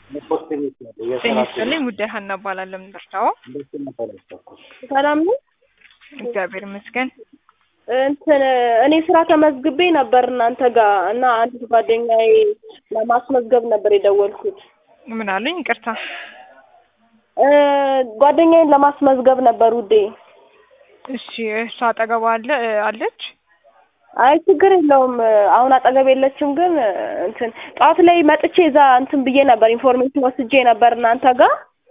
ጤና ይስጥልኝ ጉዳይ ሀና እባላለሁ። የምንደርሰው ሰላም ነው። እግዚአብሔር ይመስገን። እንትን እኔ ስራ ተመዝግቤ ነበር እናንተ ጋር እና አንዲት ጓደኛዬ ለማስመዝገብ ነበር የደወልኩት። ምን አሉኝ? ይቅርታ። እ ጓደኛዬን ለማስመዝገብ ነበር ውዴ። እሺ፣ እሷ አጠገቧ አለ አለች? አይ ችግር የለውም። አሁን አጠገብ የለችም፣ ግን እንትን ጠዋት ላይ መጥቼ እዛ እንትን ብዬ ነበር ኢንፎርሜሽን ወስጄ ነበር እናንተ ጋር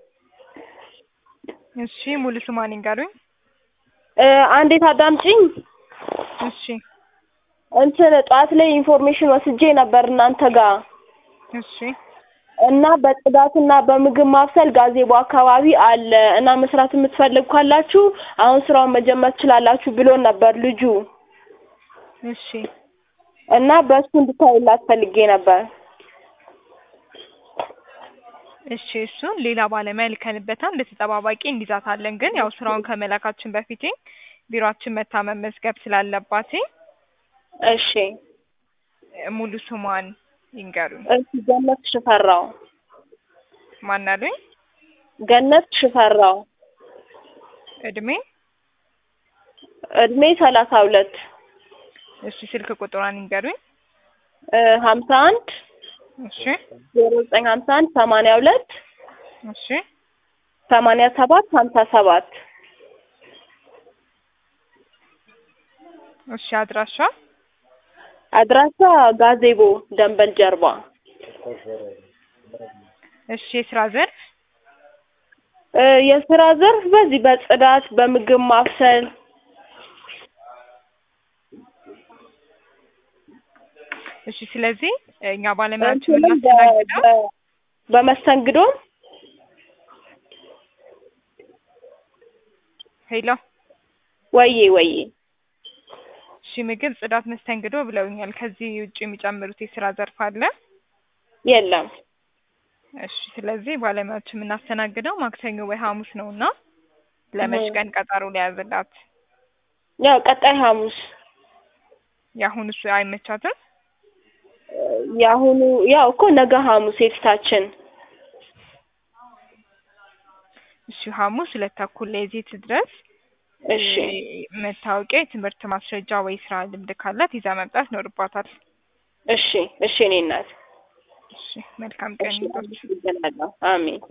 እሺ፣ ሙሉ ስሟን ይንገሩኝ። እ አንዴት አዳምጪኝ። እሺ፣ እንትን ጠዋት ላይ ኢንፎርሜሽን ወስጄ ነበር እናንተ ጋር እሺ፣ እና በጽዳትና በምግብ ማብሰል ጋዜቦ አካባቢ አለ እና መስራት የምትፈልጉ ካላችሁ አሁን ስራውን መጀመር ትችላላችሁ ብሎን ነበር ልጁ እሺ፣ እና በእሱ እንድታይላት ፈልጌ ነበር። እሺ። እሱን ሌላ ባለሙያ ልከንበታል እንደ ተጠባባቂ እንዲዛታለን። ግን ያው ስራውን ከመላካችን በፊት ቢሮአችን መታ መመዝገብ ስላለባት እሺ ሙሉ ስሟን ይንገሩኝ። እሺ ገነት ሽፈራው ማን አሉኝ? ገነት ሽፈራው እድሜ? እድሜ ሰላሳ ሁለት እሺ። ስልክ ቁጥሯን ይንገሩኝ። እ ሀምሳ አንድ እሺ፣ ዜሮ ዘጠኝ ሀምሳ አንድ ሰማንያ ሁለት እሺ፣ ሰማንያ ሰባት ሀምሳ ሰባት እሺ። አድራሻ? አድራሻ ጋዜቦ ደንበል ጀርባ እሺ። የስራ ዘርፍ? እ የስራ ዘርፍ በዚህ በጽዳት በምግብ ማብሰል እሺ። ስለዚህ እኛ ባለሙያችን እንትንም በ- የምናስተናግደው በ- በመስተንግዶም ሄሎ፣ ወዬ ወዬ እሺ። ምግብ፣ ጽዳት፣ መስተንግዶ ብለውኛል። ከዚህ ውጭ የሚጨምሩት የስራ ዘርፍ አለ? የለም እሺ። ስለዚህ ባለሙያችን የምናስተናግደው ማክሰኞ ወይ ሐሙስ ነው እና ለመች እህ። ቀን ቀጠሮ ሊያዝላት? ያው ቀጣይ ሐሙስ የአሁኑ እሱ አይመቻትም? የአሁኑ ያው እኮ ነገ ሐሙስ የፊታችን እሺ። ሐሙስ ሁለት ተኩል ላይ እዚህ ትድረስ። እሺ እ መታወቂያ፣ የትምህርት ማስረጃ ወይ ስራ ልምድ ካላት ይዛ መምጣት ይኖርባታል። እሺ እሺ እኔ እናት እሺ። መልካም ቀን እሺ ይሁንልዎት። አመሰግናለሁ አሜን